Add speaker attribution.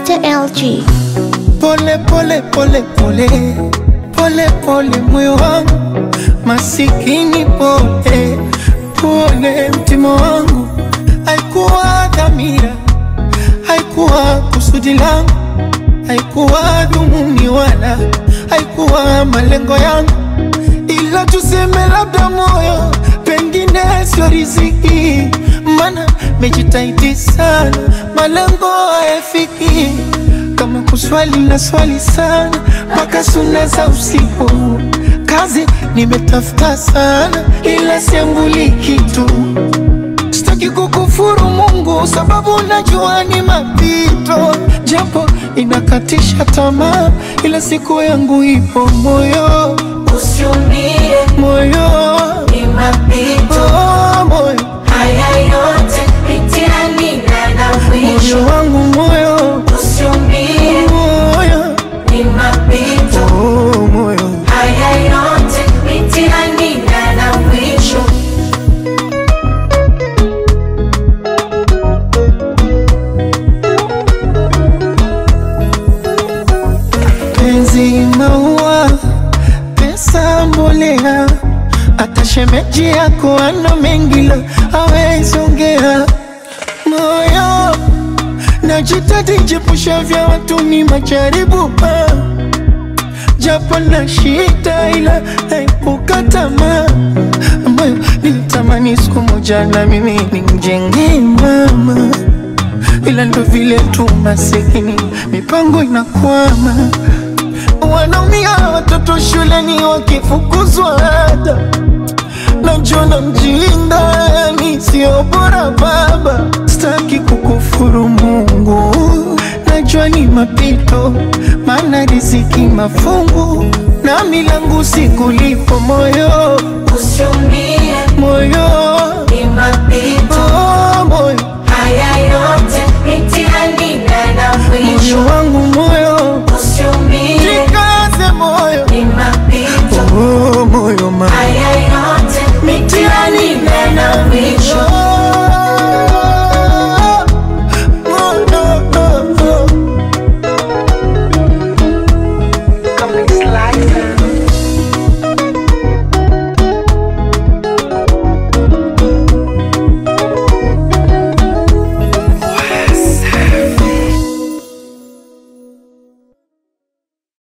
Speaker 1: Mr. LG.
Speaker 2: Pole pole pole pole pole pole moyo wangu masikini pole pole mtima wangu haikuwa dhamira haikuwa kusudi langu haikuwa dhumuni wala haikuwa malengo yangu ila tuseme labda moyo pengine sio riziki mana mejitahidi sana malengo hayafiki kama kuswali na swali sana mpaka suna za usiku kazi nimetafuta sana ila siambuli kitu sitaki kukufuru Mungu sababu najua ni mapito, japo inakatisha tamaa, ila siku yangu ipo moyo,
Speaker 3: Usiumie,
Speaker 2: moyo
Speaker 3: ni mapito.
Speaker 2: oh, moyo
Speaker 3: Haya yote mitihani na na mwisho.
Speaker 2: moyo wangu moyo
Speaker 3: Usiumie,
Speaker 2: moyo
Speaker 3: ni mapito.
Speaker 2: oh, moyo
Speaker 3: Haya yote mitihani na na mwisho.
Speaker 2: penzi maua, pesa mbolea, hata shemeji yako ana mengi la hawezi ongea. Moyo najitahidi jepusha vya watu ni majaribu ah. japo na shida ila naepuka tamaa ambayo nilitamani siku moja na mimi nimjengee mama ila ndo vile tu masikini mipango inakwama wanaumia watoto shuleni wakifukuzwa ada najona mjinga yani sio bora baba staki kukufuru mungu najua ni mapito maana riziki mafungu na milangu sikulipo moyo